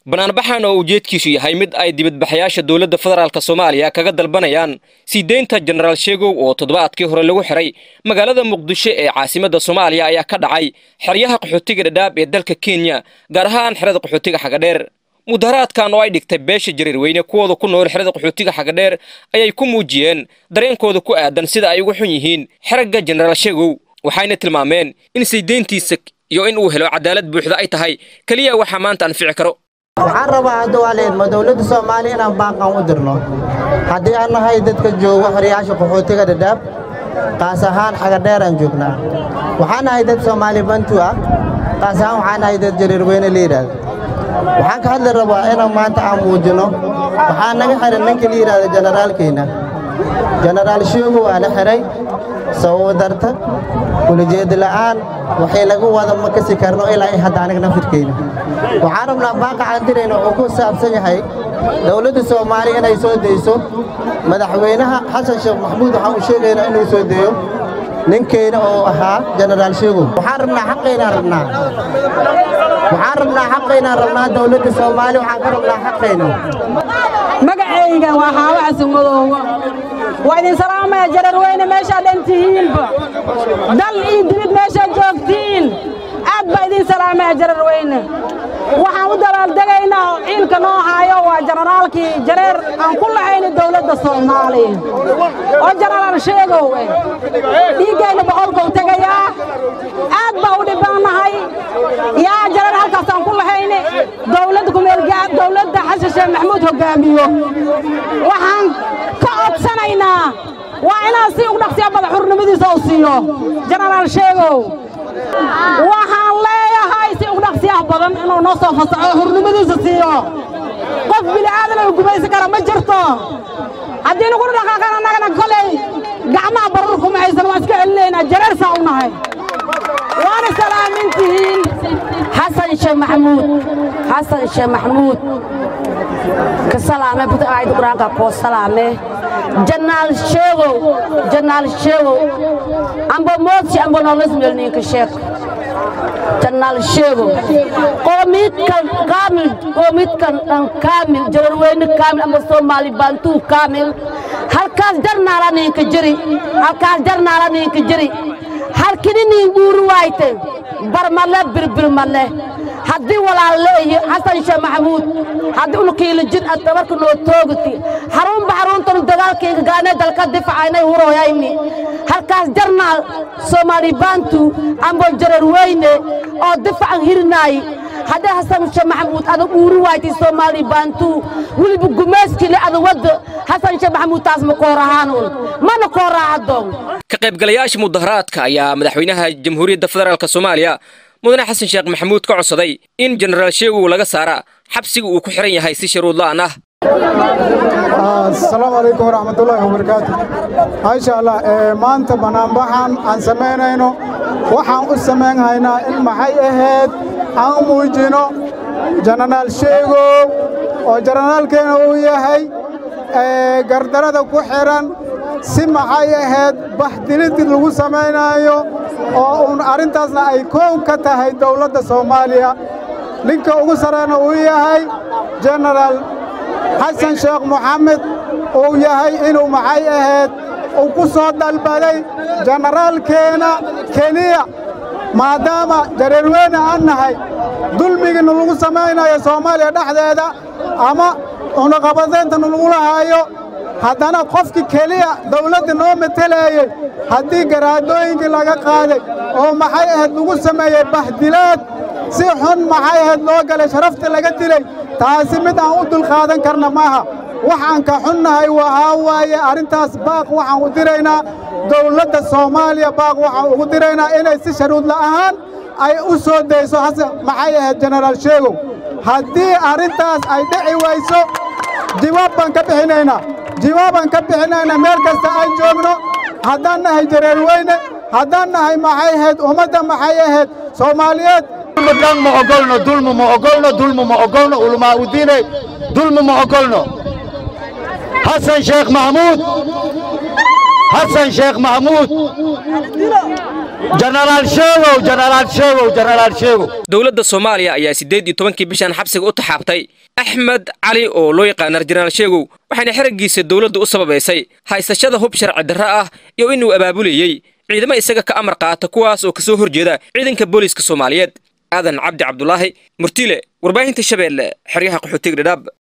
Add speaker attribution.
Speaker 1: banaanbaxan oo ujeedkiisu yahay mid ay dibadbaxayaasha dowladda federaalk soomaaliya kaga dalbanayaan sii deynta jenaraal sheegow oo toddobaadkii hore lagu xiray magaalada muqdisho ee caasimadda soomaaliya ayaa ka dhacay xeryaha qaxootiga dhadhaab ee dalka kenya gaar ahaan xerada qaxootiga xagadheer mudaharaadkan oo ay dhigtay beesha jariirweyne kuwooda ku nool xerada qaxootiga xagadheer ayay ku muujiyeen dareenkooda ku aadan sida ay ugu xun yihiin xeragga jenaraal sheegow waxayna tilmaameen in sii deyntiisa iyo in uu helo cadaalad buuxda ay tahay keliya waxaa maanta anfici karo
Speaker 2: waxaan rabaa hadda waa leedma dowladda soomaaliya inaan baaqan u dirno haddii aan nahay dadka joogo xoryaasha qaxootiga dhadhaab qaas ahaan xagadheer aan joognaa waxaan nahay dad soomaali bantu ah qaas ahaan waxaan nahay dad jariirweyne la yidhaahdo waxaan ka hadli rabaa inaan maanta aan muujinno waxaa naga xihan ninka la yidhaahdo jenaraalkeenna jenaraal sheego waa la xihay sababo darta ulajeeda la'aan waxay lagu wada ma kasi karno ilaa i hadda aniga nafirkeyna waxaan rabnaa baaqa aan dirayna wuxuu ku saabsan yahay dowladda soomaaliya inay soo dayso madaxweynaha xasan sheekh maxamuud waxaan u sheegaynaa inuu soo deeyo ninkeyna oo ahaa jenaraal sheegow waxaan rabnaa xaqaynaan rabnaa waxaan rabnaa xaqaynaan rabnaa dowladda soomaaliya waxaan ka rabnaa xaqayna
Speaker 3: magacayga waa xaawo xasanmadoowa waa idin salaamaya jararweyne meeshaad dhan tihiinba dal iyo dibid meeshaad joogtiin aad baa idin salaamaya jararweyne waxaan u dabaaldegaynaa oo ciilka noo haayo waa jenaraalkii jareer aan ku lahayna dawladda soomaaliya oo jenaraal sheegow eh dhiiggayna boqolkuu tegayaa aad baa u dhibbannahay yaa jareer halkaasaan ku lahayne dawladda kumeelgaa dawladda xasan sheekh maxamuud hoggaamiyo waxaan ka codsanaynaa waa inaan si ugu dhaqsiya bada xurnimadiisa u siiyo jenaraal sheegow waxaan leeyahay si ugu dhaqsiyaha badan inuu noo soo fasaxo hurnimadiisa siiyo qof bili'aadan uu gumaysan kara ma jirto haddii naguna dhaqaaqan annagana kolay gacmaha barur kuma haysan waan iska celinaynaa jareersaa u nahay waana salaamintihiin
Speaker 4: xasan sheekh maxamuud xasan sheekh maxamuud ka salaame buta aayad quraanka koo salaame janaal sheegow janaal sheegow amba moodsi amba noolas meelniinka sheeg janaal sheegow qoomidkan kaamil qoomidkan dhan kaamil jararweyne kaamil amba soomaali baantuu kaamil halkaas jarnaala niinka jiri halkaas jarnaala niinka jiri halkini niin guuri waayte barmale birbirmale haddii walaalleeyo xasan sheekh maxamuud haddii unukiila jid ad dabarka noo toogati xarunba xaruntanu dagaalkayga gaanee dalka difacaynay hurooyayni halkaas jarnaal soomaali baantu ambo jararweyne oo difacan hirinaay haddii xasan sheekh maxamuud ada uuri waaytay soomaali baantu weliba gumayskile ada wadda xasan sheekh maxamuud taas ma koorahaanuun mana kooraahadoon
Speaker 1: ka qaybgalayaasha mudaharaadka ayaa madaxweynaha jamhuuriyadda federaalk soomaaliya mudane xasan sheekh maxamuud ka codsaday in jenaraal sheegow laga saara xabsiga uu ku xihan yahay si sharuud la'aan ah
Speaker 5: asalaamu calaykum waraxmatullaahi wabarakaatu maasha allah maanta banaanbaxan aan samaynayno waxaan u samayn haynaa in maxay ahayd aan muujino jenaraal sheegow oo jenaraalkeena uu yahay gardarada ku xidhan si maxay ahayd baxdilidii lagu samaynaayo oo uun arrintaasna ay koow ka tahay dawladda soomaaliya ninka ugu sarreena uu yahay jenaraal xasan sheekh moxamed uu yahay inuu maxay ahayd uu ku soo dalbaday jenaraalkeena keliya maadaama jareerweyne aan nahay dulmigiina lagu samaynayo soomaaliya dhexdeeda ama unaqabadayntana lagula haayo haddana qofkii keliya dawladda noo mateleeyey haddii garaadooyinkii laga qaaday oo maxay ahayd lagu sameeyey baxdilaad si xun maxay ahayd loo galay sharafta laga dilay taasi mid aan u dulqaadan karna maaha waxaan ka xunnahay waxaa waaye arrintaas baaq waxaan u diraynaa dawladda soomaaliya baaq waxaan ugu diraynaa inay si sharuud la'ahaan ay u soo dayso xasan maxay ahayd jenaraal sheegow haddii arrintaas ay dhici wayso jawaab baan ka bixinaynaa jawaabaan ka bixinaynaa meel kasta aan joogno haddaan nahay jareerweyne haddaan nahay maxay ahayd ummadda maxay ahayd soomaaliyeed
Speaker 6: dulmigan ma ogolno dulmi ma ogolno dulmi ma ogolno ulamaa udiine dulmi ma ogolno xasan sheekh maxamuud xasan sheekh maxamuud jenaraal sheegow jenaraal sheegow jenaraal sheegow
Speaker 1: dowladda soomaaliya ayaa siddeed iyo tobankii bishan xabsiga u taxaabtay axmed cali oo loo yaqaanar jenaraal sheegow waxayna xeraggiisa dowladdu u sababaysay haysashada hub sharci darro ah iyo inuu abaabulayey ciidamo isaga ka amar qaata kuwaas oo ka soo horjeeda ciidanka booliiska soomaaliyeed aadan cabdi cabdulaahi murtile warbaahinta shabeelle xeryaha qaxootiga dhadhaab